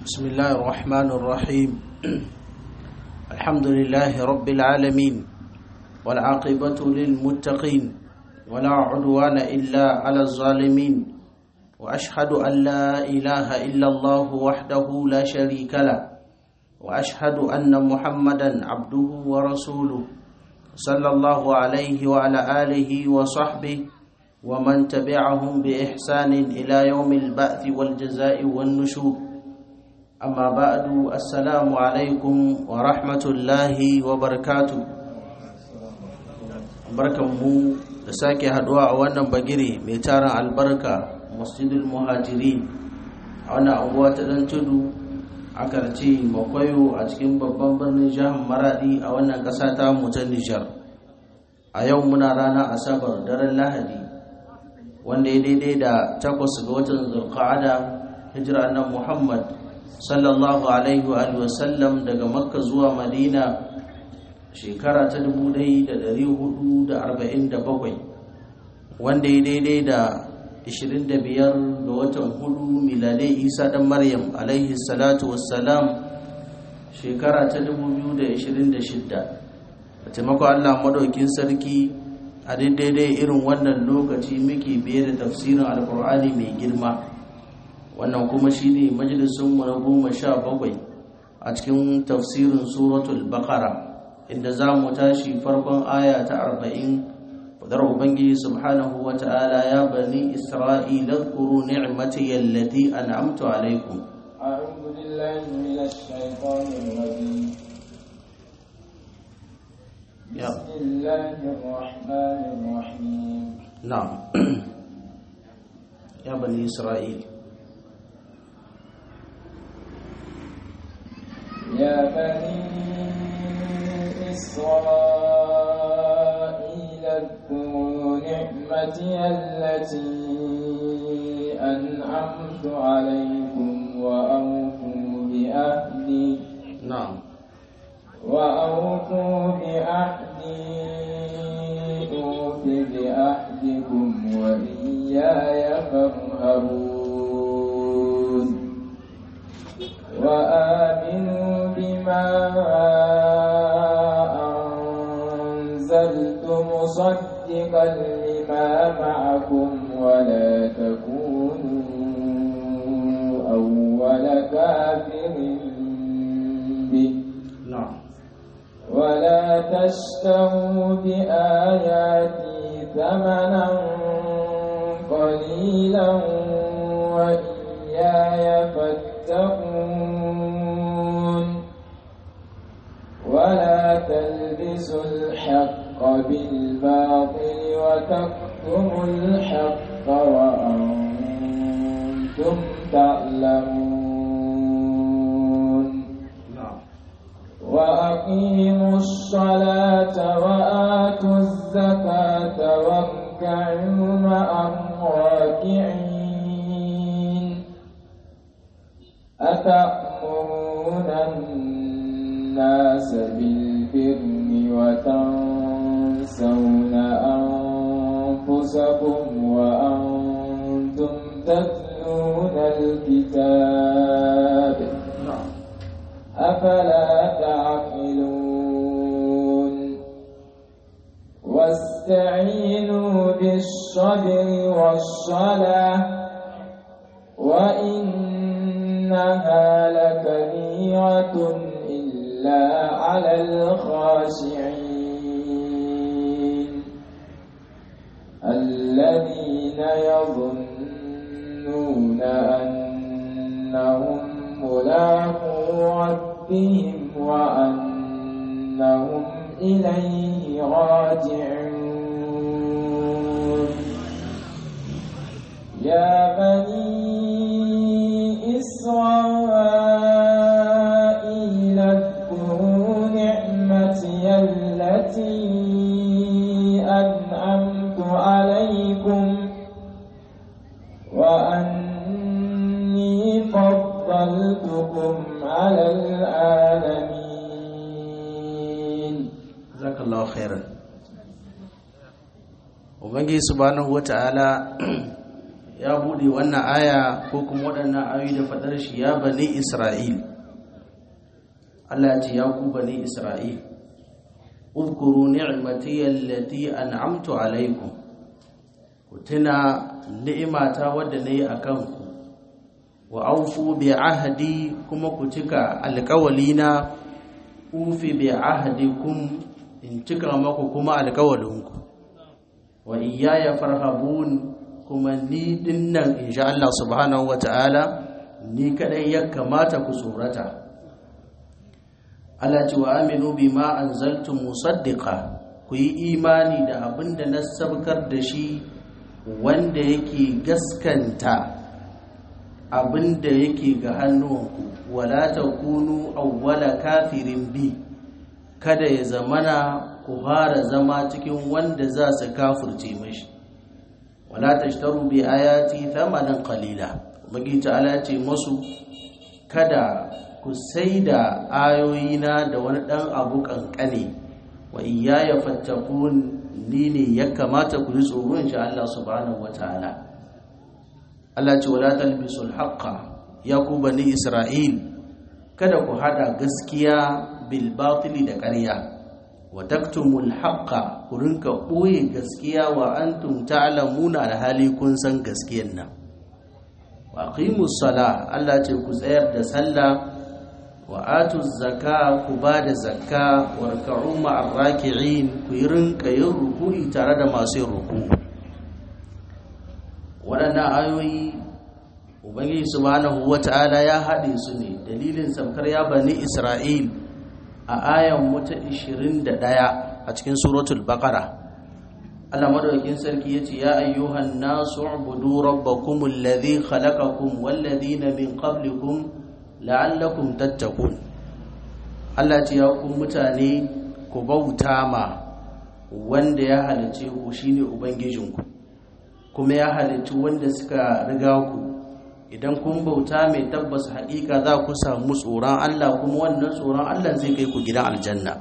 بسم الله الرحمن الرحيم الحمد لله رب العالمين والعاقبة للمتقين ولا عدوان إلا على الظالمين وأشهد أن لا إله إلا الله وحده لا شريك له وأشهد أن محمدا عبده ورسوله صلى الله عليه وعلى آله وصحبه ومن تبعهم بإحسان إلى يوم البعث والجزاء والنشور أما بعد السلام عليكم ورحمة الله وبركاته barkanmu da sake haduwa a wannan bagire mai tarin albarka masjidul muhajirin a wannan anguwa ta dan tudu a karce makwayo a cikin babban birnin jihar maradi a wannan ƙasa ta mu ta nijar a yau muna rana asabar daren lahadi wanda ya daidai da takwas ga watan zulqa'ada hijira nan muhammad sallallahu alaihi wa sallam daga makka zuwa madina shekara ta 1447 wanda ya daidai da 25 ga watan hudu miladai isa dan maryam alaihi salatu wassalam shekara ta 2026 da taimakon allah madaukin sarki a daidai irin wannan lokaci muke biye da tafsirin alkur'ani mai girma wannan kuma shine majalisunmu na goma sha bakwai a cikin tafsirin suratul bakara inda za mu tashi farkon aya ta arba'in fadar ubangiji subhanahu wa ta'ala ya bani isra'ila zkuru ni'mati allati an'amtu alaikum أعوذ بالله من الشيطان الرجيم يا بسم الله الرحمن الرحيم نعم يا بني إسرائيل يا بني إسرائيل اذكروا نعمتي التي أنعمت عليكم وأوفوا بأهدي نعم وأوفوا بأهدي أوف بأهدكم وإياي فارهبون وآمنوا بما أنزلت مصدقا لما معكم ولا تكونوا أول كافر به نعم ولا تشتروا بآياتي ثمنا قليلا وإياي فاتقون ولا تلبسوا الحق بالباطل وتكتموا الحق وأنتم تعلمون نعم وأقيموا الصلاة وآتوا الزكاة واركعوا مع الراكعين أتأمرون الناس بالبر وتنسون أنفسكم وأنتم تتلون الكتاب نعم أفلا تعقلون واستعينوا بالصبر والصلاة وإنها لكبيرة إلا على الخاشعين الذين يظنون أنهم ملاقو ربهم وأنهم إليه راجعون يا بني إسرائيل اذكروا نعمتي التي أنعمت عليكم وأني فضلتكم على العالمين jazakallahu khairan ubangiji subhanahu wata'ala ya bude wannan aya ko kuma waɗannan ayoyi da faɗar shi ya bani isra'il Allah ya ce ya ku bani isra'il اذكروا نعمتي التي أنعمت عليكم كتنا نعمة ودني أكنكم وأوفوا بعهدي كما كتك القولين أوفي بعهدكم إن تكرمكم كما القولنكم وإياي فرهبون كما ني دنن إن شاء الله سبحانه وتعالى ni kadai ya kamata ku tsorata Allah ce wa aminu bima anzaltum musaddiqa ku yi imani da abin da na sabkar da shi wanda yake gaskanta abin da yake ga hannuwanku wala takunu awwala kafirin bi kada ya zamana ku fara zama cikin wanda za su kafirce mashi wala tashtaru bi ayati thamanan qalila magi ta'ala ce musu kada ku sai da ayoyina da wani ɗan abu ƙanƙane wa iya ya fattakun ni ne ya kamata ku yi tsoro in sha Allah subhanahu wa ta'ala Allah ce wala talbisul haqqa ya ku bani Isra'il kada ku hada gaskiya bil batili da ƙarya wa taktumul haqqa ku rinka ɓoye gaskiya wa antum ta'lamuna alhali kun san gaskiyan nan wa aqimus sala Allah ce ku tsayar da sallah wa atu zaka ku ba da zakka warka'u ma'ar raki'in ku yi rinka yin ruku'i tare da masu yin ruku waɗannan ayoyi ubangiji subhanahu wata'ala ya haɗe su ne dalilin samkar ya bani isra'il a ayan wata 21 a cikin suratul baqara Allah madaukakin sarki yace ya ayyuhan nasu ubudu rabbakum alladhi khalaqakum wal ladina min qablikum la'allakum tattakun Allah ce ya ku mutane ku bauta ma wanda ya halice ku shine ubangijinku kuma ya halici wanda suka riga ku idan kun bauta mai tabbas haƙiƙa za ku samu tsoron Allah kuma wannan tsoron Allah zai kai ku gidan aljanna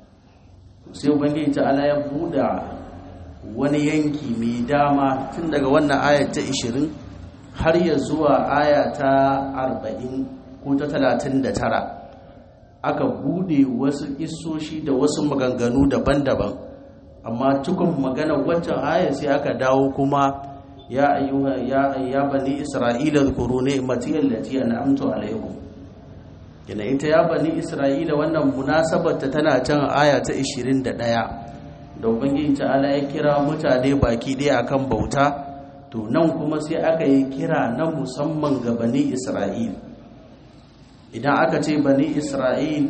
sai ubangiji ta'ala ya buɗa wani yanki mai dama tun daga wannan aya ta 20 har ya zuwa aya ta 40 ko ta talatin da tara aka bude wasu isoshi da wasu maganganu daban-daban amma cikin magana waccan aya sai aka dawo kuma ya ayyuha ya ya bani isra'ila zkuru ni'mati allati an'amtu alaykum kina ita ya bani isra'ila wannan munasabar ta tana can aya ta 21 da ubangiji ta'ala ya kira mutane baki ɗaya akan bauta to nan kuma sai aka yi kira na musamman ga bani isra'ila idan aka ce bani isra'il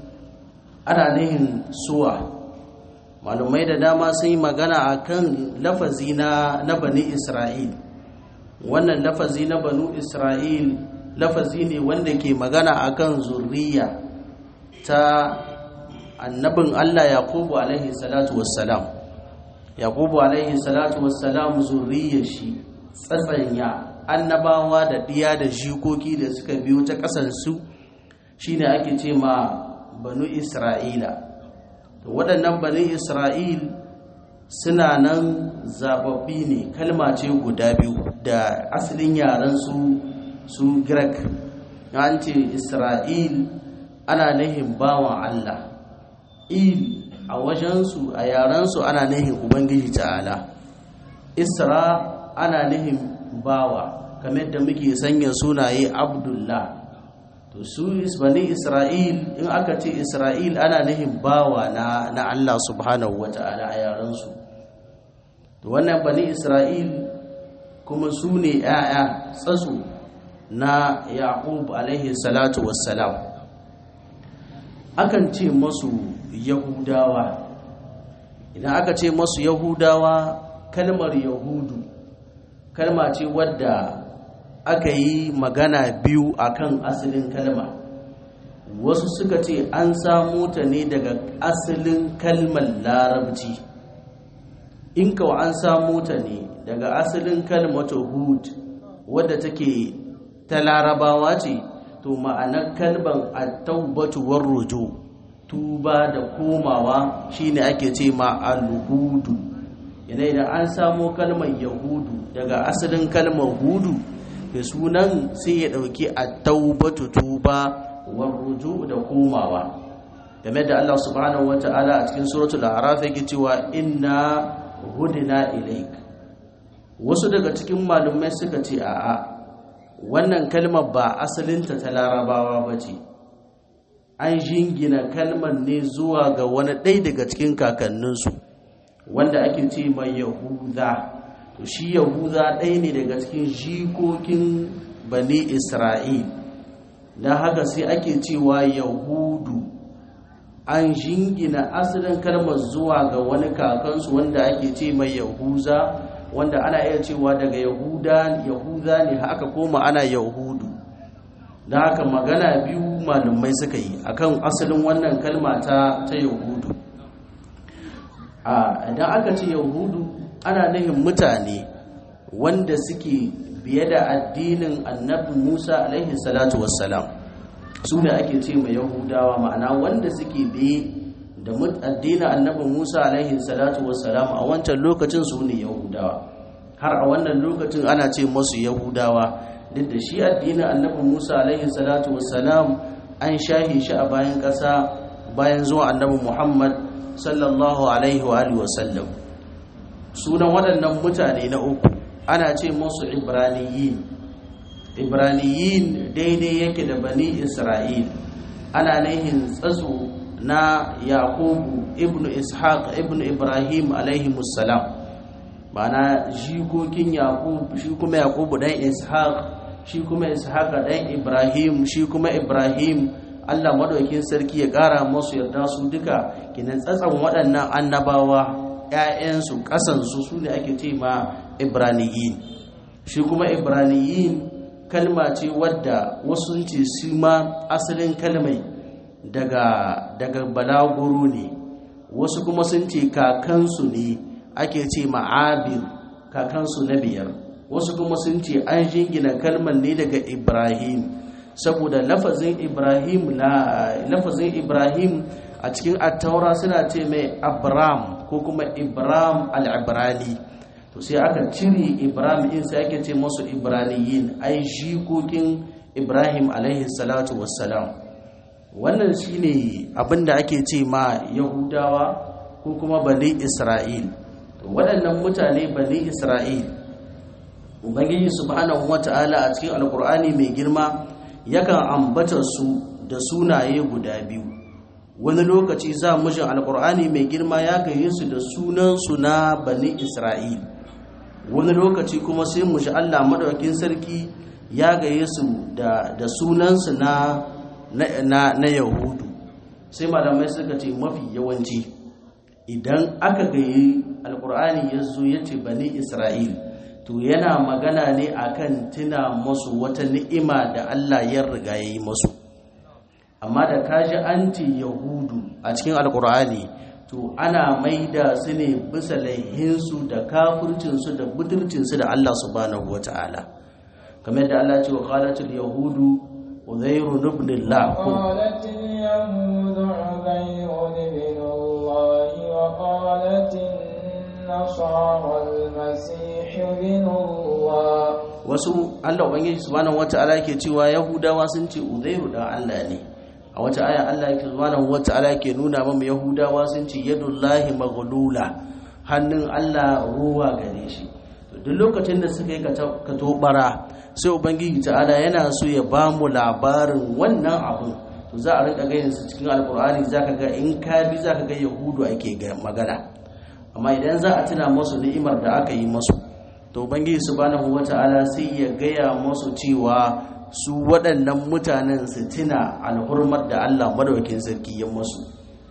ana nihin suwa malumai da dama sun yi magana a kan lafazi na bani isra'il wannan lafazi na banu isra'il lafazi ne wanda ke magana a kan zurriya ta annabin allah yakubu alaihi salatu wassalam yakubu alaihi salatu wassalam zurriyar shi tsatsanya annabawa da ɗiya da jikoki da suka biyo ta ƙasansu shine ake ce ma banu isra'ila waɗannan banu isra'il suna nan zababbi ne kalma ce guda biyu da asalin yaren su su grek an ce isra'il ana nahin bawan allah il a wajensu a yarensu ana nahin ubangiji ta'ala isra ana nahin bawa kamar da muke sanya sunaye abdullah to su bani isra'il in aka ce isra'il ana nihin bawa na, na allah subhanahu wa ta'ala a yaransu to wannan bani isra'il kuma su ne ‘ya'ya tsatso na yaqub alaihi salatu wassalam akan ce masu yahudawa idan aka ce masu yahudawa kalmar yahudu kalma ce wadda aka yi magana biyu akan asalin kalma wasu suka ce an samu ta ne daga asalin kalmar larabci in kawo an samu ta ne daga asalin kalmata hud wadda take ta larabawa ce to ma'anar kalban at-taubatu war-ruju tuba da komawa shine ake ce ma al-hudu yana idan an samo kalmar yahudu daga asalin kalmar hudu da sunan sai ya ɗauki a taubatu tuba wa ruju da komawa game da Allah subhanahu wa ta'ala a cikin suratul araf yake cewa inna hudina ilaik wasu daga cikin malumai suka ce a'a wannan kalmar ba asalinta ta larabawa ba ce an jingina kalmar ne zuwa ga wani ɗaya daga cikin kakanninsu wanda ake ce mai yahuda to shi yahuda ɗaya ne daga cikin jikokin bani isra'il don haka sai ake cewa yahudu an jingina asalin kalmar zuwa ga wani kakansu wanda ake ce mai yahuza wanda ana iya cewa daga yahuda yahuda ne haka koma ana yahudu don haka magana biyu malumai suka yi akan asalin wannan kalma ta ta yahudu idan aka ce yahudu ana nufin mutane wanda suke biye da addinin annabi musa alaihi salatu wassalam su ne ake ce mai yahudawa ma'ana wanda suke biye da addinin annabi musa alaihi salatu wassalam a wancan lokacin su ne yahudawa har a wannan lokacin ana ce masu yahudawa duk da shi addinin annabi musa alaihi salatu wassalam an shahi shi a bayan ƙasa bayan zuwa annabi muhammad sallallahu alaihi wa alihi wasallam sunan waɗannan mutane na uku ana ce musu ibraniyin ibraniyin daidai yake da bani isra'il ana nihin tsatso na yakubu ibn ishaq ibn ibrahim alaihi musallam ma'ana jikokin yakub shi kuma yakubu dan ishaq shi kuma ishaq dan ibrahim shi kuma ibrahim Allah madaukin sarki ya ƙara musu yarda su duka kinan tsatsan waɗannan annabawa ‘ya'yansu ƙasansu su ne ake ce ma ibraniyin shi kuma ibraniyin kalma ce wadda wasu ce su ma asalin kalmai daga daga balaguro ne wasu kuma sun ce kakansu ne ake ce ma'abir kakansu na biyar wasu kuma sun ce an jingina kalmar ne daga ibrahim saboda lafazin ibrahim na lafazin ibrahim a cikin attaura suna ce mai abram ko kuma ibrahim al-ibrani to sai aka cire ibrahim in sai ake ce masu ibraniyin ai jikokin ibrahim alaihi salatu wassalam wannan shine abinda ake ce ma yahudawa ko kuma bani isra'il waɗannan mutane bani isra'il ubangiji subhanahu wata'ala a cikin alkur'ani mai girma yakan ambata su da sunaye guda biyu wani lokaci za mujin alkur'ani mai girma ya gaye su da sunansu na bani isra'il wani lokaci kuma sai mu ji allah maɗaukin sarki ya gaye su da sunansu na na yahudu sai malamai suka ce mafi yawanci idan aka gaye alkur'ani ya zo ya ce bani isra'il to yana magana ne akan tuna masu wata ni'ima da allah ya riga ya yi masu amma da kaji an ce yahudu a cikin alkur'ani to ana maida su ne bisa laihinsu da kafircinsu da budurcinsu da Allah subhanahu wata'ala kamar da Allah ce wa qalatul yahudu uzairu ibn Allah ko قالت اليهود عزير ابن الله وقالت النصارى المسيح ابن الله wasu Allah ubangiji subhanahu wata'ala yake cewa yahudawa sun ce uzairu dan Allah ne a wata aya Allah yake subhanahu wata'ala yake nuna mamu yahudawa sun ce yadullahi maghlula hannun Allah ruwa gare shi duk lokacin da suka yi ka tobara sai ubangiji ta'ala yana so ya ba mu labarin wannan abun to za a rika ganin su cikin alkur'ani zaka ga in ka bi zaka ga yahudu ake magana amma idan za a tuna musu ni'imar da aka yi musu to ubangiji subhanahu wata'ala sai ya gaya musu cewa su waɗannan mutanen su tuna alhurmar da Allah madaukakin sarki ya musu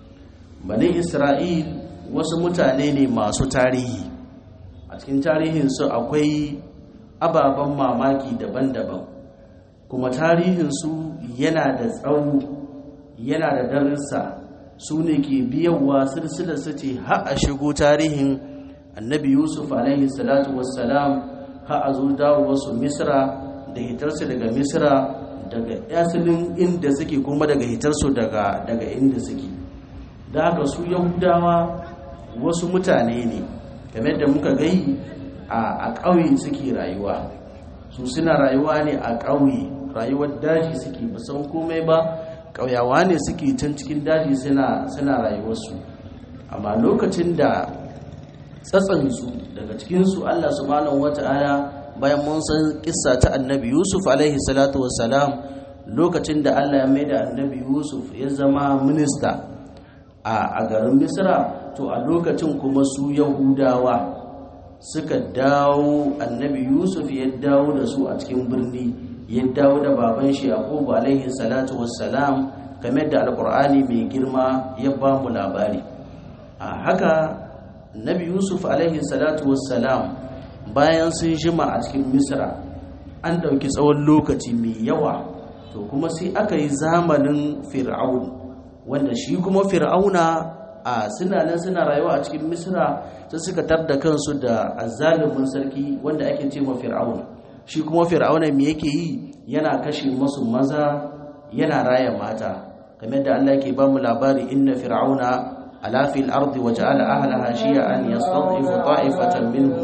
bani isra'il wasu mutane ne masu tarihi a cikin tarihinsu akwai ababen mamaki daban-daban kuma tarihinsu yana da tsawo yana da darussa su ne ke biyawa silsilarsa ce har a shigo tarihin annabi yusuf alaihi salatu wassalam har a zo dawowarsu misra da hitarsu daga misra daga asalin inda suke kuma daga hitarsu daga daga inda suke da haka su yahudawa wasu mutane ne kamar da muka gai a ƙauye suke rayuwa su suna rayuwa ne a ƙauye rayuwar daji suke san komai ba ƙauyawa ne suke can cikin daji suna rayuwarsu amma lokacin da tsatsansu daga cikinsu allah subhanahu wata'ala bayan mun san kissa ta annabi yusuf alaihi salatu wassalam lokacin da allah ya mai da annabi yusuf ya zama minista a garin misra to a lokacin kuma su yahudawa suka dawo annabi yusuf ya dawo da su a cikin birni ya dawo da baban shi yaqubu alaihi salatu wassalam kamar da alqur'ani mai girma ya ba mu labari a haka nabi yusuf alaihi salatu wassalam bayan sun jima a cikin misra an ɗauki tsawon lokaci mai yawa to kuma sai aka yi zamanin fir'aun wanda shi kuma fir'auna a suna nan suna rayuwa a cikin misra sai suka tarda kansu da azzalumin sarki wanda ake ce ma fir'aun shi kuma fir'auna me yake yi yana kashe masu maza yana raya mata kamar da Allah yake ba mu labari inna fir'auna ala fil ardi wa ja'ala ahlaha shi'an yastad'ifu ta'ifatan minhum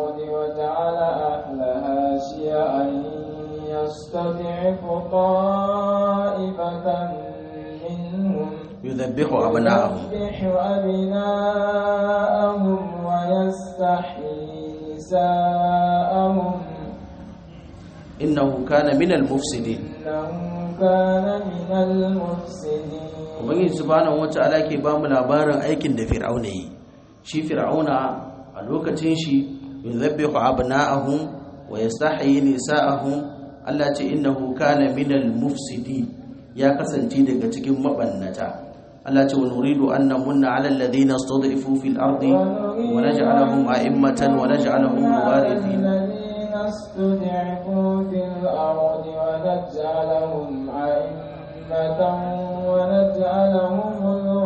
يستضعف طائفة منهم يذبح أبناءهم يذبح أبناءهم ويستحيي نساءهم إنه كان من المفسدين إنه كان من المفسدين ubangiji subhanahu wata'ala ke ba mu labarin aikin da fir'auna yi shi fir'auna a lokacin shi yuzabbihu abna'ahum wa yastahyi nisa'ahum Allah ce innahu kana minal mufsidin ya kasance daga cikin mabannata Allah ce wa nuridu an namunna 'ala alladhina istud'ifu fil ardi wa naj'alahum a'immatan wa naj'alahum warithin الذين استضعفوا في الأرض ونجعلهم أئمة ونجعلهم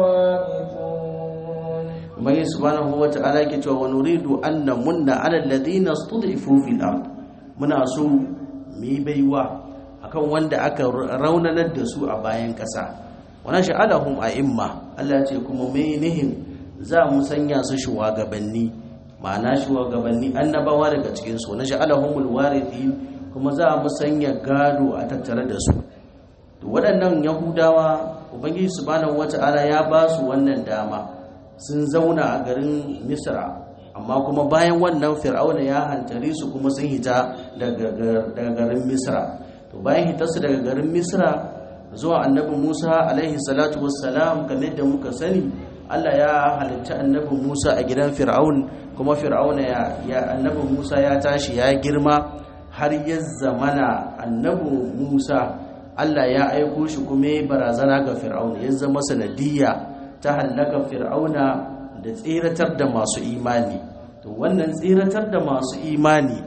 الوارثون Ubangi subhanahu wa ta'ala ke cewa wa nuridu an namunna 'ala alladhina istud'ifu fil ard muna so mu yi baiwa akan wanda aka raunanar da su a bayan ƙasa wa naj'alahum a'imma Allah ce kuma mai nihin za mu sanya su shugabanni ma'ana shugabanni annabawa daga cikin su naj'alahumul warithin kuma za mu sanya gado a tattare da su to waɗannan yahudawa ubangiji subhanahu wata'ala ya ba su wannan dama sun zauna a garin misra amma kuma bayan wannan fir'auna ya hantare su kuma sun hita daga garin misra to bayan hitarsu daga garin misra zuwa annabi musa alaihi salatu wassalam kamar da muka sani allah ya halitta annabi musa a gidan fir'aun kuma fir'auna ya, ya annabi musa ya tashi ya girma har ya zamana annabi musa allah ya aiko shi kuma ya barazana ga fir'auna ya zama sanadiyya ta hallaka fir'auna da tseratar da masu imani to wannan tseratar da masu imani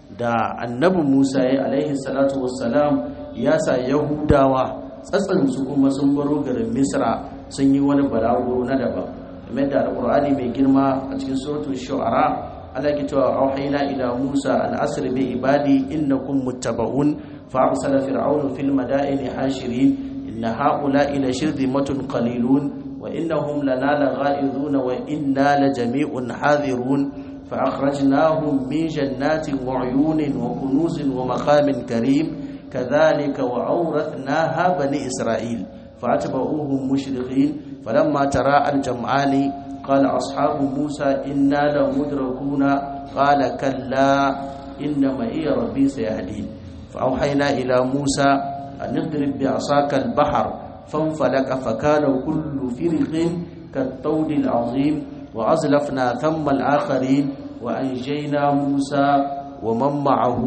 da annabi musa ya alaihi salatu wassalam ya sa yahudawa tsatsansu kuma sun baro garin misra sun yi wani balaguro na daban kamar da alqur'ani mai girma a cikin suratul shu'ara Allah ke cewa auhayna ila Musa an asri bi ibadi innakum muttaba'un fa arsala fir'aunu fil madaini hashirin inna ha'ula'i la shirzimatun qalilun وإنهم لنا لغائظون وإنا لجميع حاذرون فأخرجناهم من جنات وعيون وكنوز ومقام كريم كذلك وأورثناها بني إسرائيل فأتبعوهم مشرقين فلما تراءى الجمعان قال أصحاب موسى إنا لمدركون قال كلا إن معي ربي سيهدين فأوحينا إلى موسى أن اضرب بعصاك البحر فانفلق فكان كل فرق كالطود العظيم وأزلفنا ثم الآخرين وأنجينا موسى ومن معه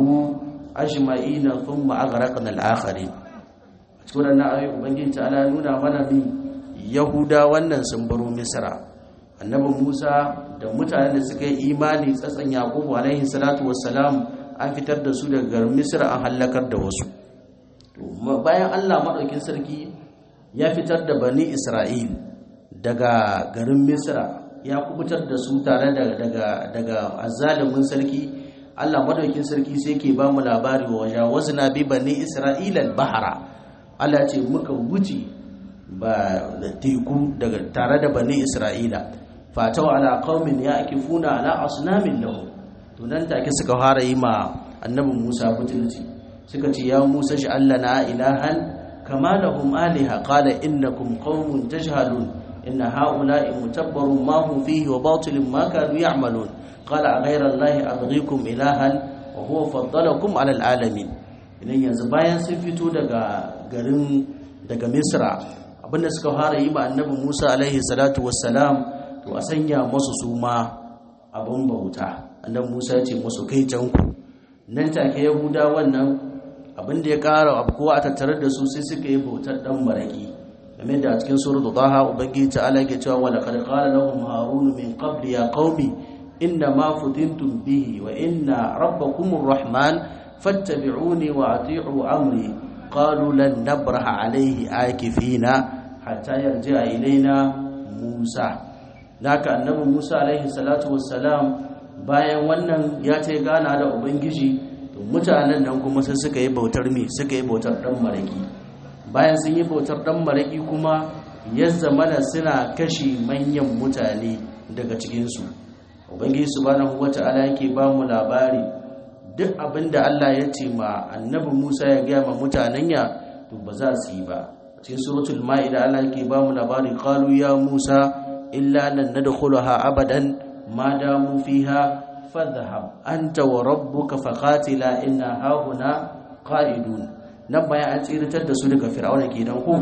أجمعين ثم أغرقنا الآخرين cikin wannan ayoyi ubangiji ta'ala nuna mana bi yahuda wannan sun baro misra annabi musa da mutanen da suka yi imani tsatsan yaqubu alaihi salatu wassalam an fitar da su daga garin misra an halakar da wasu bayan allah maɗaukin sarki ya fitar da bani isra'il daga garin misra ya kubutar da su tare daga daga azalimin sarki allah maɗaukin sarki sai ke ba mu labari wa wajen wasu na bi bani isra'il al-bahara allah ce muka wuce ba da teku daga tare da bani isra'ila fatau ala qaumin ya'kifuna ala asnamin lahu to nan take suka fara yi ma annabi Musa butulci suka ce ya Musa shi Allah na ilahan kama lahum aliha qala innakum qaumun tajhalun inna haula'i mutabbarun ma hum fihi wa batilun ma kanu ya'malun qala ghayra allahi abghikum ilahan wa huwa faddalakum ala alalamin idan yanzu bayan sun fito daga garin daga Misra abinda suka fara yi ma annabi Musa alaihi salatu wassalam to a sanya masu suma abin bauta annabi Musa ya ce musu kai can ku nan take Yahuda wannan abin da ya ƙara abkuwa a tattare da su sai suka yi bautar dan maraki game da cikin suratul Taha ubangiji ta'ala yake cewa wala qad qala lahum harun min qabli ya qaumi inna ma futintum bihi wa inna rabbakumur rahman fattabi'uni wa ati'u amri qalu lan nabraha alayhi akifina hatta yarji'a ilaina Musa naka annabi Musa alaihi salatu wassalam bayan wannan ya ce gana da ubangiji to mutanen nan kuma sai suka yi bautar mi suka yi bautar dan maraki bayan sun yi bautar dan maraki kuma ya zamana suna kashi manyan mutane daga cikin su ubangiji subhanahu wata'ala yake ba mu labari duk abinda Allah ya ce ma annabi Musa ya ga ma mutanen ya to ba za su yi ba cikin suratul maida Allah yake ba mu labari qalu ya Musa illa lan nadkhulaha abadan ma damu fiha fadhhab anta wa rabbuka faqatila inna hauna qa'idun nan bayan an tsiratar da su daga fir'auna kenan ko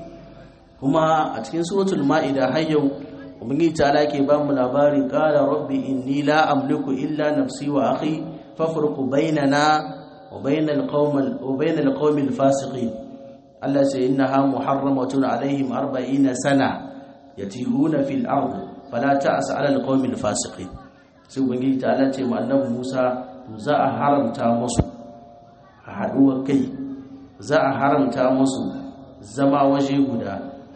kuma a cikin suratul maida har yau ubangiji ta ke ba mu labari qala rabbi inni la amliku illa nafsi wa akhi fafruq bainana wa bainal qawmil wa bainal qawmil fasiqin Allah sai innaha muharramatun alaihim 40 sana yatihuna fil ard fala ta'as 'ala alqawmil fasiqin sai ubangiji ta Allah ce mu annabi Musa to za a haramta musu a haduwar kai za a haramta musu zama waje guda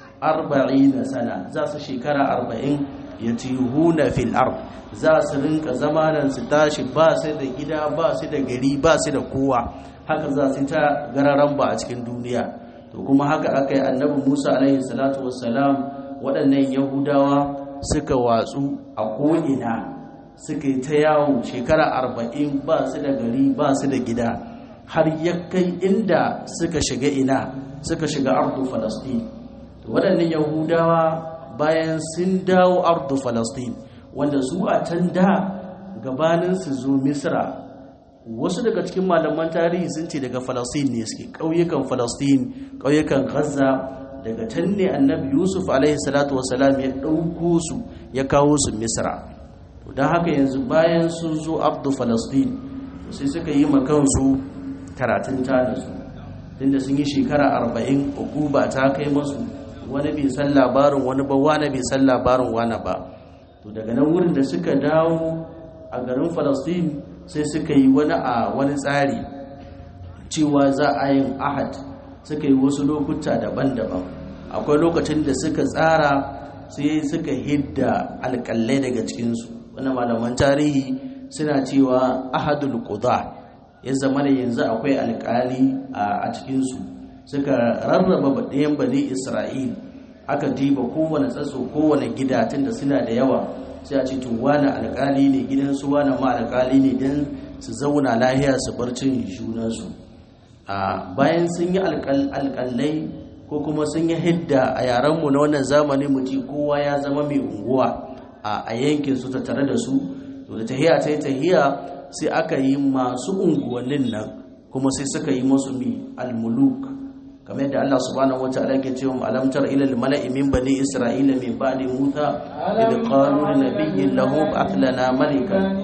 40 sana za su shekara 40 yatihuna fil ard za su rinka zamanan su tashi ba su da gida ba su da gari ba su da kowa haka za su ta gararan ba a cikin duniya to kuma haka aka yi annabi Musa alaihi salatu wassalam waɗannan yahudawa suka watsu a ko'ina suka yi ta yawo shekara arba'in ba su da gari ba su da gida har ya kai inda suka shiga ina suka shiga ardu falastin waɗannan yahudawa bayan sun dawo ardu falastin wanda su a can da gabanin su zo misra wasu daga cikin malaman tarihi sun ce daga falastin ne suke ƙauyukan falastin ƙauyukan gaza daga can ne annabi yusuf alaihi salatu wasalam ya ɗauko su ya kawo su misra don haka yanzu bayan sun zo abdu falastin sai suka yi makansu karatun tanasu tunda sun yi shekara arba'in ba ta kai masu wani bai san labarin wani ba wani bai san labarin wani ba to daga nan wurin da suka dawo a garin falastin sai suka yi wani a wani tsari cewa za a yin ahad suka yi wasu lokuta daban-daban akwai lokacin da suka tsara sai suka hidda alƙalai daga cikinsu wani malaman tarihi suna cewa ahadul quda ya zama da yanzu akwai alƙali a cikinsu suka rarraba ɗayan bani isra'il aka diba kowane tsatso kowane gida tunda suna da yawa sai a ce to wani alƙali ne gidansu wani ma alƙali ne don su zauna lahiya su bar cin junansu a bayan sun yi alƙalai ko kuma sun yi hidda a yarenmu na wannan zamani mu ci kowa ya zama mai unguwa a yankin su tare da su to da tahiya ta yi tahiya sai aka yi masu unguwannin nan kuma sai suka yi masu mi almuluk kamar yadda Allah subhanahu wa ta'ala ke cewa alam tar ila al-mala'i min bani isra'ila min ba'di musa idh qalu li nabiyyin lahu ba'ath lana malikan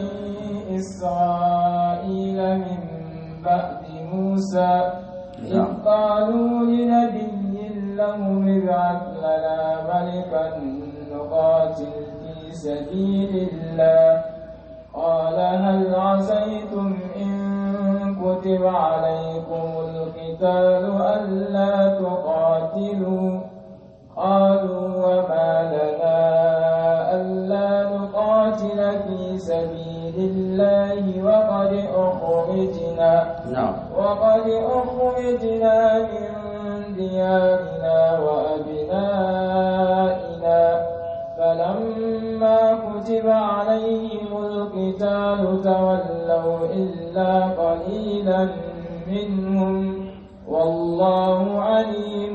isra'ila min ba'di musa إذ قالوا لنبي له ابعث لنا ملكا نقاتل في سبيل الله قال هل عسيتم إن كتب عليكم القتال ألا تقاتلوا قالوا وما لنا ألا نقاتل في سبيل الله وقد أخرجنا na'am وقد أخرجنا من ديارنا وأبنائنا فلما قليلا منهم والله عليم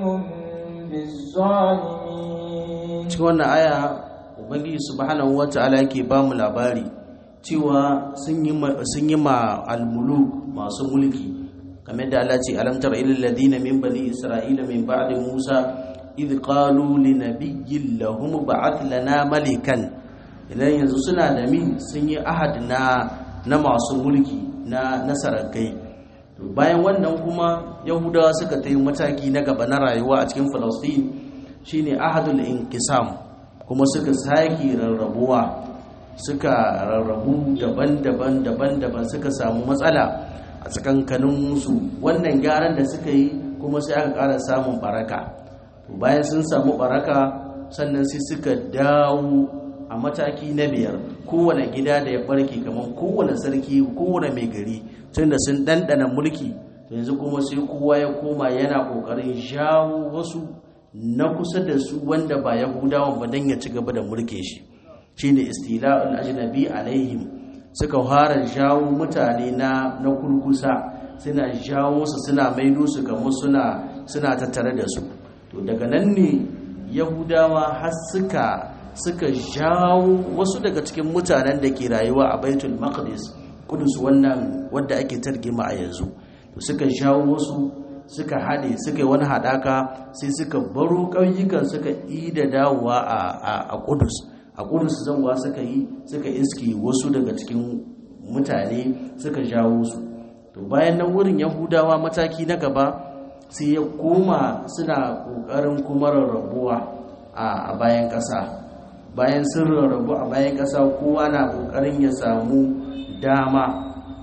بالظالمين cikin wannan aya ubangiji subhanahu wata'ala yake ba mu labari cewa sun yi sun yi ma almuluk masu mulki kamar da Allah ce alam tara ilal ladina min bani isra'ila min ba'di musa idh qalu li nabiyyin lahum ba'ath lana malikan idan yanzu suna da min sun yi ahad na na masu mulki na nasarakai bayan wannan kuma yahudawa suka ta yi mataki na gaba na rayuwa a cikin falastin shine ahadul inkisam kuma suka sake rarrabuwa suka rarrabu daban-daban daban-daban suka samu matsala a tsakankaninsu wannan gyaran da suka yi kuma sai aka ƙara samun baraka bayan sun samu baraka sannan sai suka dawo a mataki na biyar kowane gida da ya barke kamar kowane sarki kowane mai gari tun da sun ɗanɗana mulki yanzu kuma sai kowa ya koma yana ƙoƙarin jawo wasu na kusa da su wanda ba yahudawan ba don ya ci gaba da mulkin shi shine istila'ul ajnabi alaihim suka fara jawo mutane na na kurkusa suna jawo su suna maido su kamar suna suna tattare da su to daga nan ne yahudawa har suka suka jawo wasu daga cikin mutanen da ke rayuwa a baitul maqdis kudus wannan wanda ake targima a yanzu to suka jawo wasu suka haɗe suka yi wani haɗaka sai suka baro ƙauyukan suka yi da dawowa a kudus a kudus zanwa suka yi suka iski wasu daga cikin mutane suka jawo su to bayan nan wurin yahudawa mataki na gaba sai ya koma suna ƙoƙarin kuma rarrabuwa a bayan ƙasa bayan sun rarrabu a bayan ƙasa kowa na ƙoƙarin ya samu dama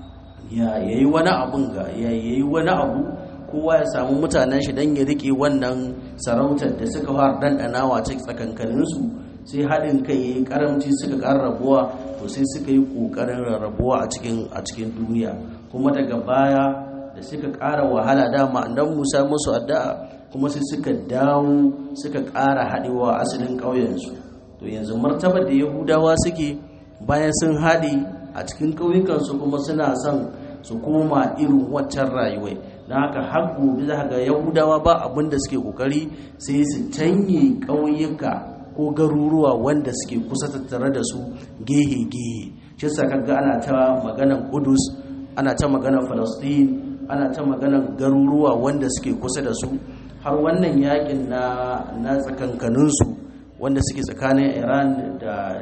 ya yi wani abun ga ya yi wani abu kowa ya samu mutanen shi don ya riƙe wannan sarautar da suka fara dandanawa cikin tsakankaninsu sai haɗin kai ya yi ƙaramci suka ƙara rabuwa to sai suka yi ƙoƙarin rarrabuwa a cikin duniya kuma daga baya da suka ƙara wahala dama annan musa musu addu'a kuma sai suka dawo suka ƙara haɗewa asalin ƙauyensu to yanzu martaba da yahudawa suke bayan sun haɗe a cikin ƙauyukansu kuma suna son su koma irin waccan rayuwai don haka har gobe za ga yahudawa ba abin da suke ƙoƙari sai su canye ƙauyuka ko garuruwa wanda suke kusa tattare da su gehe-gehe shi sa kaga ana ta maganan kudus ana ta maganan falastin ana ta maganan garuruwa wanda suke kusa da su har wannan yakin na na tsakankaninsu wanda suke tsakanin iran da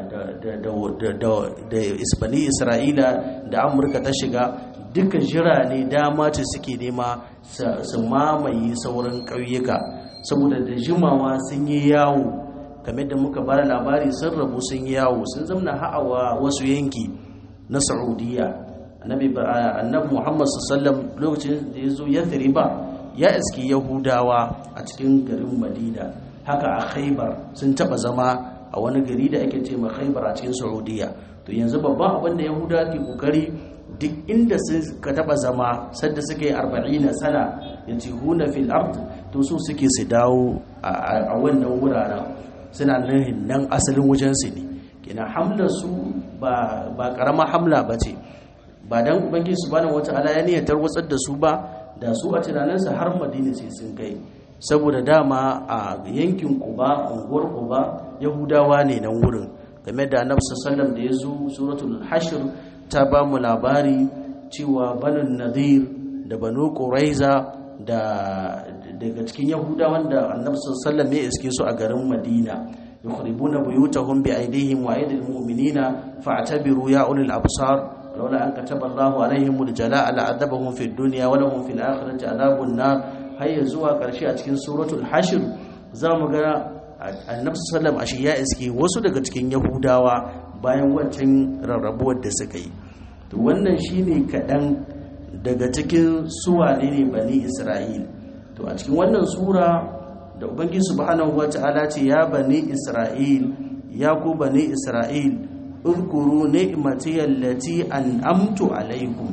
da isbani isra'ila da amurka ta shiga duka jira ne dama ce suke nema su mamaye sauran ƙauyuka saboda da jimawa sun yi yawo kamar da muka bada labari sun rabu sun yi yawo sun zamna ha'awa wasu yanki na saudiya annabi muhammad sallam lokacin da ya zo ya ba ya iski yahudawa a cikin garin madina haka a khaibar sun taba zama a wani gari da ake ce ma khaibar a cikin saudiya to yanzu babban abin da yahudawa ke kokari duk inda suka taba zama sadda suka yi arba'ina sana ya ce huna fil ard to so suke su dawo a wannan wuraren suna nan nan asalin wajensu ne kina hamlar su ba karama hamla ba ce ba dan ubangiji subhanahu wata'ala ya niyyar watsar da su ba da su a tunaninsa har madina sai sun kai saboda dama a yankin kuba unguwar kuba yahudawa ne nan wurin game da annabi sallallahu da ya zo suratul hashr ta ba mu labari cewa banin nadir da banu quraiza da daga cikin yahudawan da annabi sallallahu ya iske su a garin madina yukhribuna buyutahum bi aydihim wa aydil mu'minina fa'tabiru ya ulil absar لولا أن كتب الله عليهم الجلاء لعذبهم في الدنيا ولهم في الآخرة عذاب النار هيا زوا قرشي a cikin suratul hashr zamu ga annabi sallallahu alaihi ya iske wasu daga cikin yahudawa bayan wancan rarrabuwar da suka yi to wannan shine kadan daga cikin suwane ne bani isra'il to a cikin wannan sura da ubangiji subhanahu wataala ce ya bani isra'il ya ku bani isra'il اذكروا نعمتي التي أنعمت عليكم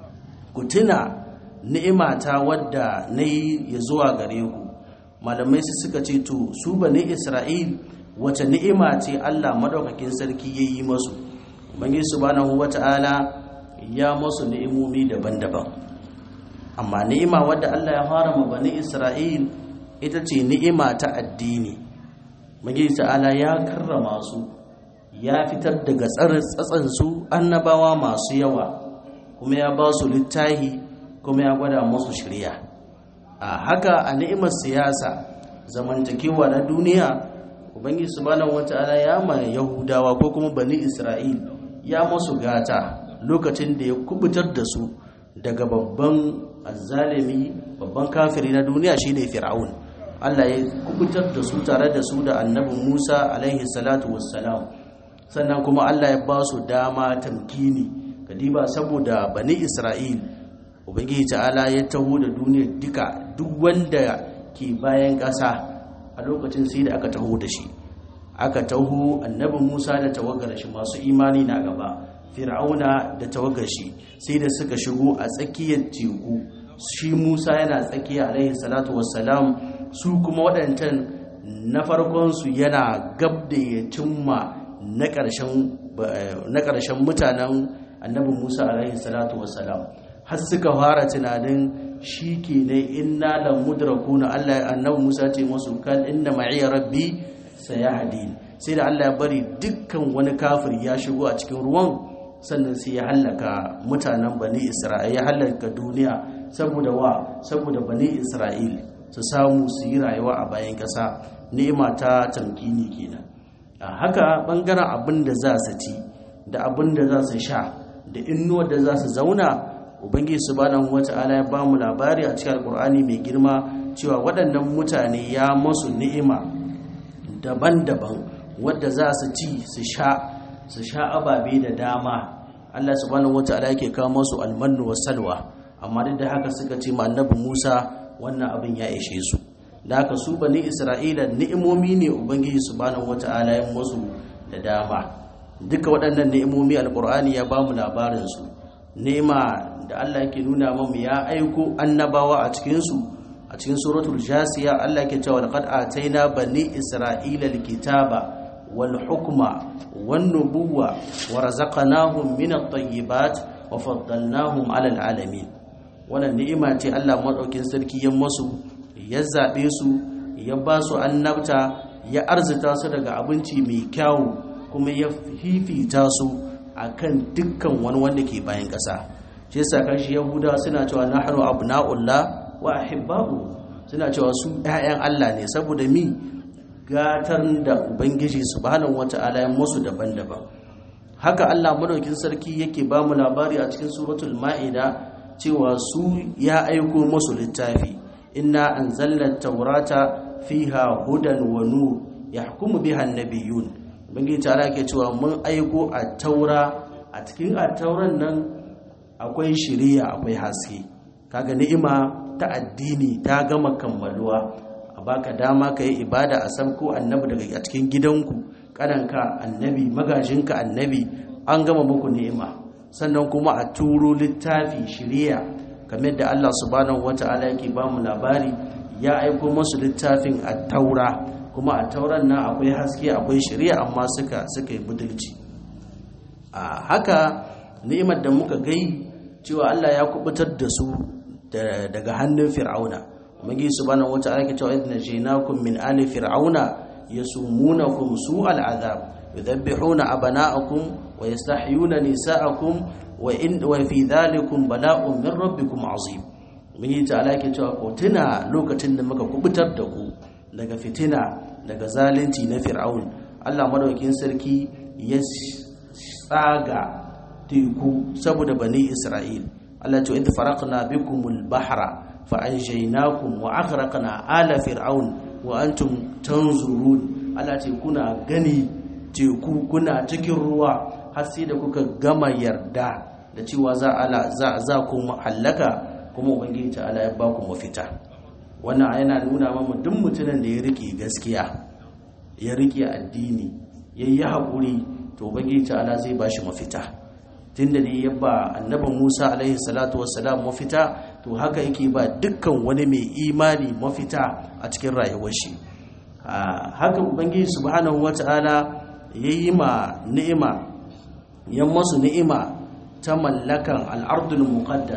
كتنا ni'imata wadda na yi ya zuwa gare ku malamai su suka ce to su bane isra'il wace ni'ima ce allah madaukakin sarki ya yi masu bangi subhanahu wata'ala ya masu ni'imomi daban-daban amma ni'ima wadda Allah ya fara ma bani Isra'il ita ce ni'ima ta addini magi ta'ala ya karrama su ya fitar daga tsatsan su annabawa masu yawa kuma ya ba su littahi kuma ya gwada musu shirya a haka a ni'imar siyasa zamantakewa na duniya ubangiji subhanahu wata'ala ya ma yahudawa ko kuma bani isra'il ya musu gata lokacin da ya kubutar da su daga babban azzalimi babban kafiri na duniya shine fir'aun Allah ya kubutar da su tare da su da annabi Musa alaihi salatu wassalam sannan kuma Allah ya ba su dama tamkini kadiba saboda bani Isra'il ubangiji ta'ala ya taho da duniya duka duk wanda ke bayan ƙasa a lokacin sai da aka taho da shi aka taho annabi Musa da tawagar shi masu imani na gaba fir'auna da tawagar shi sai da suka shigo a tsakiyar teku shi Musa yana tsakiya alaihi salatu wassalam su kuma waɗancan na farkonsu yana gab da ya cimma na ƙarshen mutanen annabi musa alaihi salatu wasalam har suka fara tunanin shi ke ne inna la mudrakuna allah annabi musa ce masu kan inna ma'iya rabbi sayahdi sai da allah ya bari dukkan wani kafir ya shigo a cikin ruwan sannan sai ya hallaka mutanen bani isra'il ya hallaka duniya saboda wa saboda bani isra'il su samu su yi rayuwa a bayan ƙasa ni'ima ta tamkini kenan a haka ɓangaren abin da za su ci da abin da za su sha da innuwar da za su zauna ubangiji subhanahu wata'ala ya ba mu labari a cikin alkur'ani mai girma cewa waɗannan mutane ya masu ni'ima daban-daban wadda za su ci su sha su sha ababe da dama Allah subhanahu wata'ala yake kawo masu almannu wa salwa amma duk da haka suka ce ma annabi Musa wannan abin ya ishe su da haka su bani isra'ila ni'imomi ne ubangiji subhanahu wata'ala ya musu da dama duka waɗannan ni'imomi alqur'ani ya bamu labarin su ni'ima da Allah yake nuna mamu ya aiko annabawa a cikin su a cikin suratul jasiya Allah yake cewa laqad ataina bani isra'ila alkitaba wal hukma wan nubuwa wa razaqnahum min at-tayyibat wa faddalnahum 'ala al-'alamin wannan ni'ima ce Allah madaukin sarki ya masu ya zabe su ya ba su annabta ya arzita su daga abinci mai kyau kuma ya fifita su akan dukkan wani wanda ke bayan ƙasa shi yasa kashi yahuda suna cewa nahnu abna'ullah wa ahibba'u suna cewa su ƴaƴan Allah ne saboda mi gatar da ubangiji subhanahu wata'ala ya musu daban-daban haka Allah madaukin sarki yake ba mu labari a cikin suratul ma'ida cewa su ya aiko musu littafi inna anzalna taurata fiha hudan wa nur yahkumu biha an-nabiyyun ubangiji ta'ala yake cewa mun aiko a taura a cikin a tauran nan akwai shiriya akwai haske kaga ni'ima ta addini ta gama kammaluwa a baka dama ka yi ibada a sabko annabi daga a cikin gidanku kananka annabi magajinka annabi an gama muku ni'ima sannan kuma a turo littafi shiriya kamar da Allah subhanahu wata'ala yake ba mu labari ya aiko masu littafin a taura kuma a tauran nan akwai haske akwai shiriya amma suka suka yi budurci a haka ni'imar da muka gai cewa Allah ya kubutar da su daga hannun fir'auna magi subhanahu wata'ala ke cewa idna jinakum min ali fir'auna yasumunakum su'al azab yudhabbihuna abana'akum wa yastahyuna nisa'akum wa in wa fi dhalikum bala'un min rabbikum azim magi ta'ala ke cewa ko tuna lokacin da muka kubutar da ku daga fitina daga zalunci na fir'aun Allah madaukakin sarki ya tsaga teku saboda bani Isra'il Allah ce idh faraqna bikumul bahra fa anjaynakum wa aghraqna ala fir'aun wa antum tanzurun Allah ce kuna gani teku kuna cikin ruwa har sai da kuka gama yarda da cewa za ala za za ku halaka kuma ubangiji ta Allah ya ba ku mafita wannan yana nuna mamu duk mutumin da ya rike gaskiya ya rike addini yayi hakuri to ubangiji ta Allah zai ba shi mafita tunda ne ya ba annabin Musa alaihi salatu wassalam mafita to haka yake ba dukkan wani mai imani mafita a cikin rayuwar shi haka ubangiji subhanahu wataala yayi ma ni'ima yan masu ni'ima ta mallakan al'ardul muqaddasa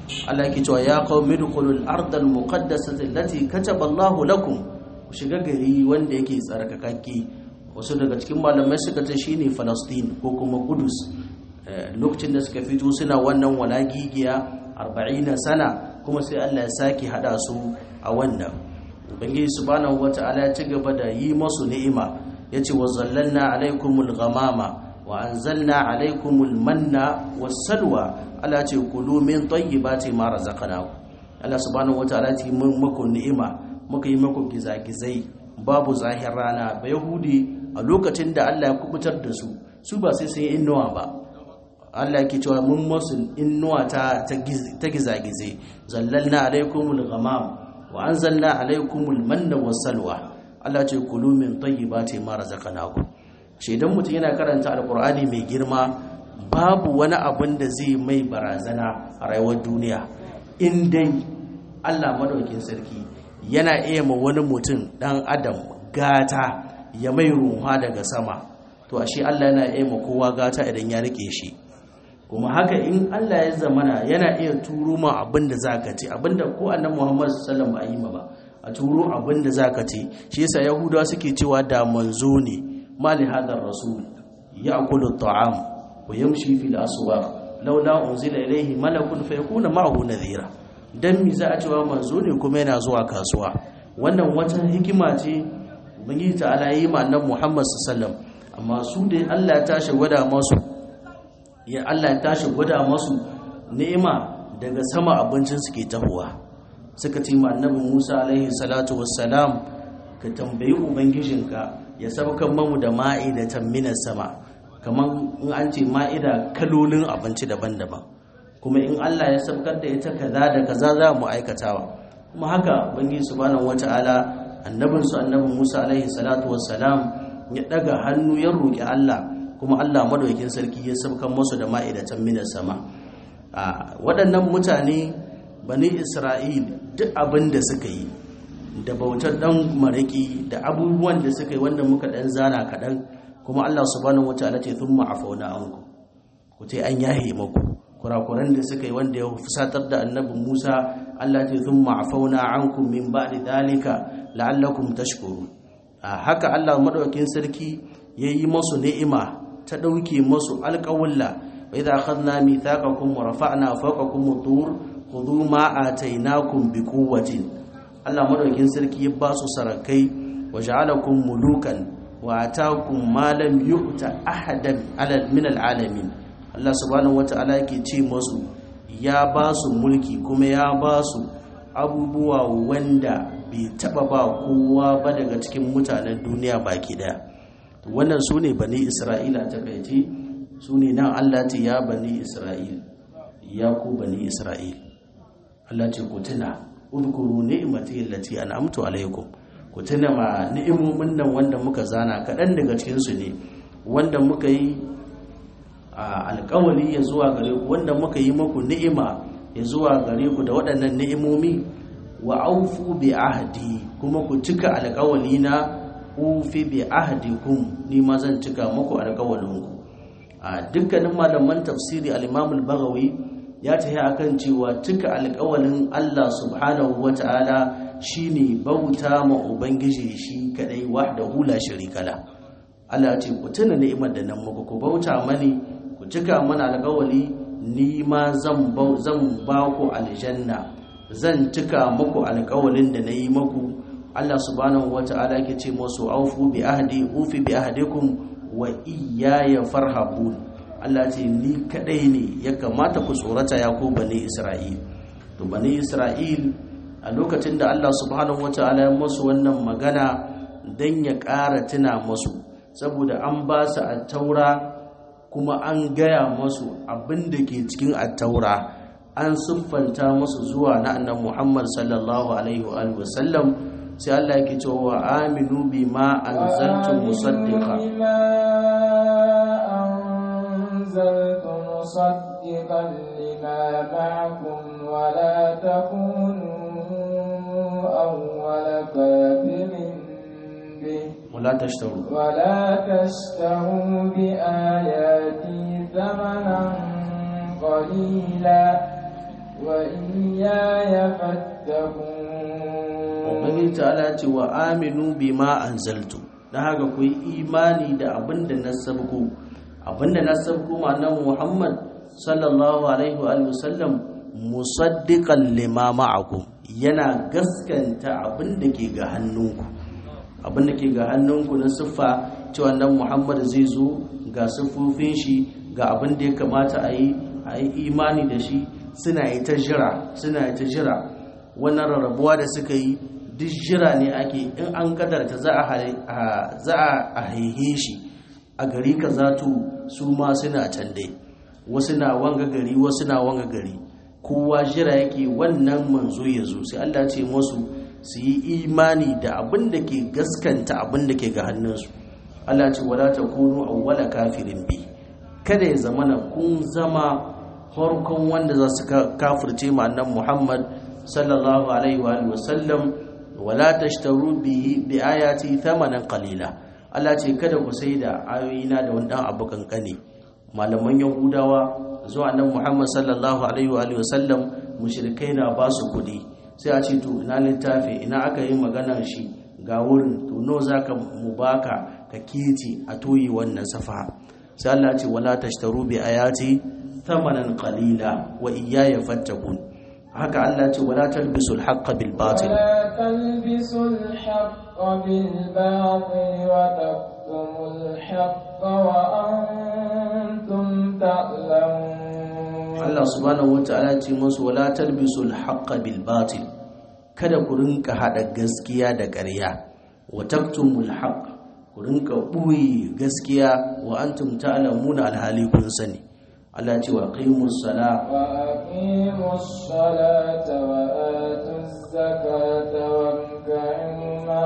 Allah yake cewa ya qaumi dukhulul ardal muqaddasati allati kataba Allahu lakum ku shiga gari wanda yake tsarkakakke wasu daga cikin malamai suka ce shine Palestine ko kuma Kudus lokacin da suka fito suna wannan walagigiya 40 sana kuma sai Allah ya saki hada su a wannan ubangiji subhanahu wata'ala ya ci gaba da yi masu ni'ima yace wa zallalna alaikumul ghamama wa anzalna alaikumul manna was-salwa Allah ce kulu min tayyibati ma razaqnakum Allah subhanahu wata'ala ya mun muku ni'ima muka yi muku gizagizai babu zahir rana ba yahudi a lokacin da Allah ya kubutar da su su ba sai sun yi innuwa ba Allah yake cewa mun masu innuwa ta ta gizagize zallalna alaikumul ghamam wa anzalna alaikumul manna was-salwa Allah ce kulu min tayyibati ma razaqnakum shi idan mutum yana karanta alqur'ani mai girma babu wani abin da zai mai barazana a rayuwar duniya in dai Allah madaukin sarki yana iya ma wani mutum dan adam gata ya mai ruha daga sama to ashe Allah yana iya ma kowa gata idan ya rike shi kuma haka in Allah ya zamana yana iya turo ma abin da zaka ci abin da ko annabi Muhammad sallallahu alaihi wasallam ba a turo abin da zaka ci shi yasa yahudawa suke cewa da manzo ne mali hadar rasul ya'kulu at'am wa yamshi fil aswaq laula unzila ilayhi malakun fayakuna ma'ahu nadhira dan mi za a cewa manzo ne kuma yana zuwa kasuwa wannan wata hikima ce ubangiji ta'ala yi ma annabi Muhammad sallallahu alaihi wasallam amma su da Allah ya tashi gwada masu ya Allah ya tashi gwada masu ni'ima daga sama abincin su ke tahowa suka ce ma annabi Musa alaihi salatu wassalam ka tambayi ubangijinka ya saukan mamu da ma'idatan minas sama kaman in an ce ma'ida kalolin abinci daban-daban kuma in Allah ya saukar da ita kaza da kaza za mu aikatawa kuma haka ubangiji subhanahu wata'ala annabin su annabi Musa alaihi salatu wassalam ya daga hannu ya roki Allah kuma Allah madaukakin sarki ya saukan musu da ma'idatan minas sama a waɗannan mutane bani Isra'il duk abin da suka yi da bautar dan maraki da abubuwan da suka yi wanda muka dan zana kaɗan kuma Allah subhanahu wataala ce thumma afauna anku ku ce an yahe muku kurakuran da suka yi wanda ya fusatar da annabi Musa Allah ce thumma afauna ankum min ba'di dalika la'allakum tashkurun haka Allah madaukakin sarki yayi masu ni'ima ta dauke masu alƙawalla wa idza akhadna mithaqakum wa rafa'na fawqakum at-tur khudhu ma atainakum biquwwatin Allah madaukakin sarki ya ba su sarakai wa ja'alakum mulukan wa atakum ma lam yu'ta ahadan min al'alamin Allah subhanahu wata'ala yake ce musu ya ba su mulki kuma ya ba su abubuwa wanda bai taba ba kowa ba daga cikin mutanen duniya baki daya wannan su ne bani isra'ila ta kaice su ne nan Allah ce ya bani isra'il ya ku bani isra'il Allah ce ku tuna udkuru ni'mati allati an'amtu alaykum ku tuna ma ni'imomin nan wanda muka zana kaɗan daga cikinsu ne wanda muka yi alƙawari ya zuwa gare ku wanda muka yi muku ni'ima ya zuwa gare ku da waɗannan ni'imomi wa aufu bi ahdi kuma ku cika alƙawari na ufi bi ahdikum ni ma zan cika muku alƙawarin ku a dukkanin malaman tafsiri al-Imam al-Baghawi ya tafi akan cewa cika alƙawarin Allah subhanahu wata'ala shine bauta ma ubangiji shi kadai wahdahu la sharika la Allah ce ku tuna ni'imar da nan muku ku bauta mani ku cika mana alƙawari ni ma zan zan ba ku aljanna zan cika muku alƙawarin da nayi muku Allah subhanahu wata'ala yake ce musu aufu bi ahdi ufi bi ahdikum wa iyaya farhabun Allah ce ni kadai ne ya kamata ku tsorata ya ku bani Isra'il to bani Isra'il a lokacin da Allah subhanahu wataala ya musu wannan magana dan ya ƙara tuna musu saboda an ba su attaura kuma an gaya musu abin da ke cikin attaura an siffanta musu zuwa na annabi Muhammad sallallahu alaihi wa sallam sai Allah yake cewa aminu bima anzaltu musaddiqa أنزلت مصدقا لما معكم ولا تكونوا أول كافر به ولا تشتروا ولا تشتروا بآياتي ثمنا قليلا وإياي فاتقون ubangiji ta'ala ce wa aminu bima anzaltu dan haka ku yi imani da abin da na sabko abin da na sabko ma'anar muhammad sallallahu alaihi wa sallam musaddiqan lima ma'akum yana gaskanta abin da ke ga hannunku abin da ke ga hannunku na siffa cewa nan muhammad zai zo ga siffofin shi ga abin da ya kamata a yi a yi imani da shi suna yi ta jira suna yi ta jira wannan rarrabuwa da suka yi duk jira ne ake in an kadarta za a haihe shi a gari ka zato su ma suna can dai wasu na wanga gari wasu na wanga gari kowa jira yake wannan manzo ya zo sai Allah ce musu su yi imani da abin da ke gaskanta abin da ke ga hannunsu Allah ce wala takunu awwala kafirin bi kada ya zama na kun zama farkon wanda za su kafirce ma annan Muhammad sallallahu alaihi wa sallam wala tashtaru bihi bi ayati thamanan qalila Allah ce kada ku sai da ayoyina da wani dan abu kankane malaman yahudawa zuwa nan Muhammad sallallahu alaihi wa sallam mushrikai na ba su kudi sai a ce to ina littafi ina aka yi maganar shi ga wurin to no zaka mu baka ka kiti a toyi wannan safa sai Allah ce wala tashtaru bi ayati thamanan qalila wa iyaya fattakun haka Allah ce wala talbisul haqqa bil batil ولا تلبسوا الحق بالباطل وتكتموا الحق وأنتم تعلمون Allah subhanahu wataala ce musu wala talbisul haqqa bil batil kada ku rinka hada gaskiya da ƙarya wa taktumul haqq ku rinka buyi gaskiya wa antum ta'lamuna alhali kun sani Allah ce wa qimus sala وأقيموا الصلاة وآتوا الزكاة واركعوا مع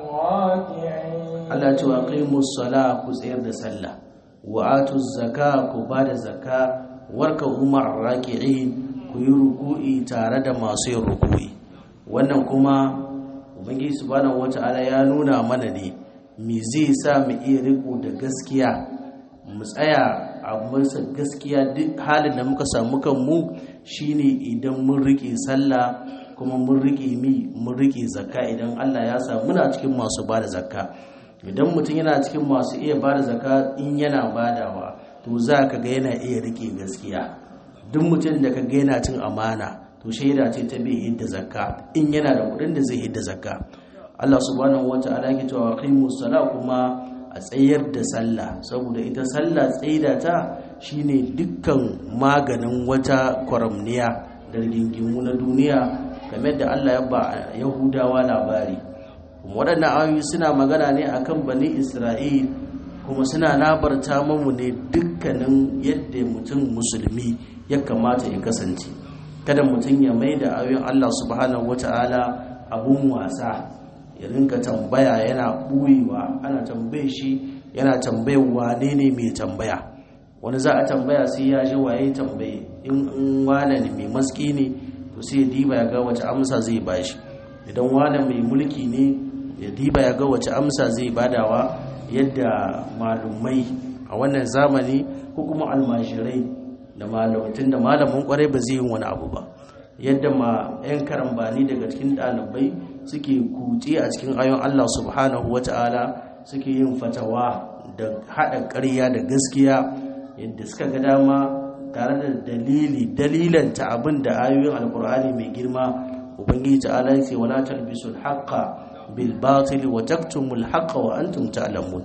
الراكعين Allah ce wa qimus sala ku tsayar da sallah wa atuz zaka ku bada zaka warka umar raki'in ku yi ruku'i tare da masu yin ruku'i wannan kuma ubangiji subhanahu wata'ala ya nuna mana ne me zai sa mu iya riko da gaskiya mu tsaya a masa gaskiya duk halin da muka samu kanmu shine idan mun rike sallah kuma mun rike mi mun rike zakka idan Allah ya sa muna cikin masu bada zakka idan mutum yana cikin masu iya bada zakka in yana badawa to za ka ga yana iya rike gaskiya duk mutum da ka ga yana cin amana to shaida ce ta bai hidda zakka in yana da kudin da zai hidda zakka Allah subhanahu wata'ala yake cewa qimus sala kuma a tsayar da sallah saboda ita sallah tsaida ta shine dukkan maganin wata kwaramniya da rigingimu na duniya game da Allah ya ba Yahudawa labari waɗannan ayoyi suna magana ne akan bani Isra'il kuma suna labarta mamu ne dukkanin yadda mutum musulmi ya kamata ya kasance kada mutum ya mai da ayoyin Allah subhanahu wata'ala abun wasa ya rinka tambaya yana ɓuyewa ana tambaye shi yana tambayar wane ne mai tambaya wani za a tambaya sai ya ji waye tambaye in wane ne mai maski ne to sai ya diba ya ga wace amsa zai bashi idan wane mai mulki ne ya diba ya ga wace amsa zai badawa yadda malumai a wannan zamani ko kuma almashirai da malamatun da malamin kwarai ba zai yi wani abu ba yadda ma 'yan karambani daga cikin ɗalibai suke kutse a cikin ayon Allah subhanahu wa ta'ala suke yin fatawa da haɗa ƙarya da gaskiya yadda suka ga dama tare da dalili dalilanta abin da ayoyin alkur'ani mai girma ubangiji ta'ala ya ce wala talbisul haqqa bil batil wa taktumul haqqa wa antum ta'lamun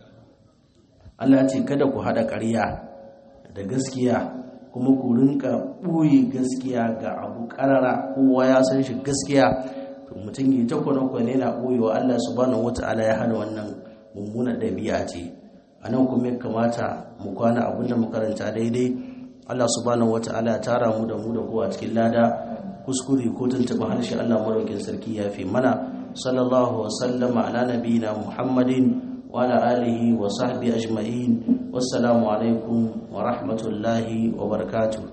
Allah ce kada ku hada ƙarya da gaskiya kuma ku rinka ɓoye gaskiya ga abu ƙarara kowa ya san shi gaskiya to mutum yi ta kwane-kwane na ɓoyewa Allah subhanahu wata'ala ya hana wannan mummunan ɗabi'a ce a nan kuma ya kamata mu kwana abin da mu karanta daidai Allah subhanahu wata'ala ya tara mu da mu da kowa cikin lada kuskure ko tuntuɓa harshe Allah maraukin sarki ya fi mana sallallahu wasallama ala nabiyina muhammadin وعلى آله وصحبه أجمعين والسلام عليكم ورحمة الله وبركاته